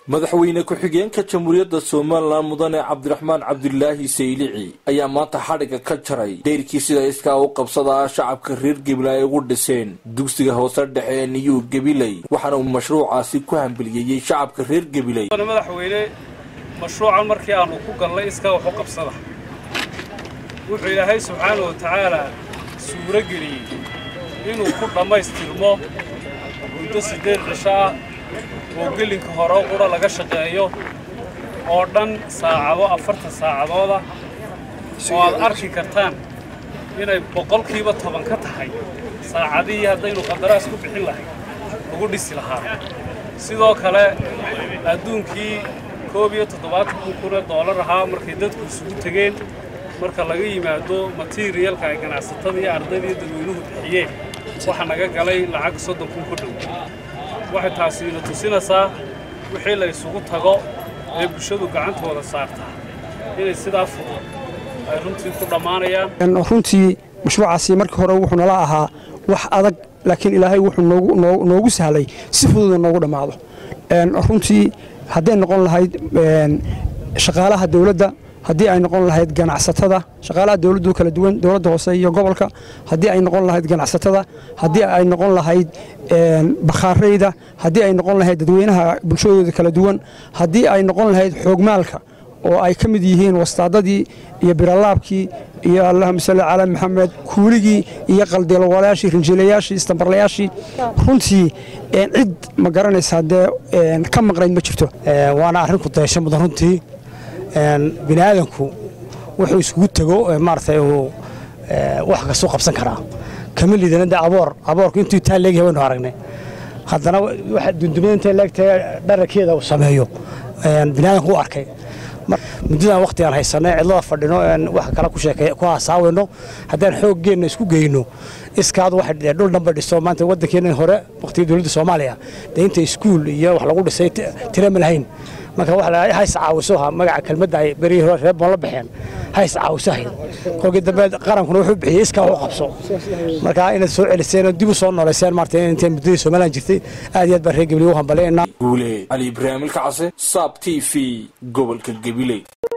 madaxweyne ku-xigeenka jamhuuriyadda somalilan mudane cabdiraxmaan cabdulaahi saylici ayaa maanta xadhigga ka jaray dayrkii sida iskaa u qabsadaa shacabka reer gabiley ay ugu dhiseen dugsiga hoose dhexe ee niyuu gabiley waxaana uu mashruucaasi ku hambeliyeeyey shacabka reer gabiley madaxweyne mashruucan markii aanu ku galnay iskaa waxu qabsada wuxuu ilaahay subxaana wa tacaalaa suuro geliyey inuu ku dhammaystirmo muddo siddeed cisho ah oo gelinka hore qura laga shaqeeyo oo dhan saacado afartan saacadooda oo aad arki kartaan inay boqolkiiba toban ka tahay saacadihii haddaynu qandaraas ku bixin lahayd lagu dhisi lahaa sidoo kale adduunkii koob iyo toddobaatan kun kun ee doolar ahaa markay dadku isugu tegeen marka laga yimaado materiyalka ay ganacsatada iyo ardayda iyo dadweynuhu bixiyeen waxaa naga galay lacag soddon kun ku dhow waxay taasi ina tusinaysaa wixii la isugu tago ee bulshadu gacantooda saartaa inay sidaa fudud ay runtii ku dhammaanayaan runtii mashruucaasi markii hore wuxuu nala ahaa wax adag laakiin ilaahay wuxuu noogu sahlay si fududa noogu dhammaado runtii hadday noqon lahayd shaqaalaha dawladda haddii ay noqon lahayd ganacsatada shaqaalaha dawladdu kala duwan dowladda hoose iyo gobolka haddii ay noqon lahayd ganacsatada haddii ay noqon lahayd bakhaarayda haddii ay noqon lahayd dadweynaha bulshadooda kala duwan haddii ay noqon lahayd xoogmaalka oo ay ka mid yihiin wastaadadii iyo biralaabkii iyo allahuma salli calaa maxamed kuuligii iyo qaldeelwalayaashii rinjiilayaashii istambarlayaashii runtii cid ma garanaysaa dee ka maqnayd ma jirto waana arrin ku dayasho mudan runtii bini aadanku wuxuu iskugu tego maaragtay uu wax kastuu qabsan karaa kama liidana de aboor aboorku intuu taa leegyahay waynu aragnay haddana waxa dundumada intay leegtahay dhararkeeda uu sameeyo bini aadanku u arkay muddadan waqti aan haysanay cidlada fadhino wax kale ku sheekay ku haasaawayno haddaan xooggeenna isku geyno iskaad wax dhul dhanba dhiso maanta waddankeena hore waqtigii dowladda soomaaliya dee inta iskuul iyo wax lagu dhisay tira ma lahayn marka waxa hays caawiso magaca kelmadda ay berihii hore reer boon la baxeen hays caawiso ahayd kolkii dambe qarankuna wuxuu bixiyey iskaa wax u qabso marka inaad soo celiseen oo dib u soo noolayseen maarta intay muddadii somaliland jirtay aad iyo aad baa reer gabiley u hambalyaynaa guule cali ibraahim ilkacase saab t v gobolka gabiley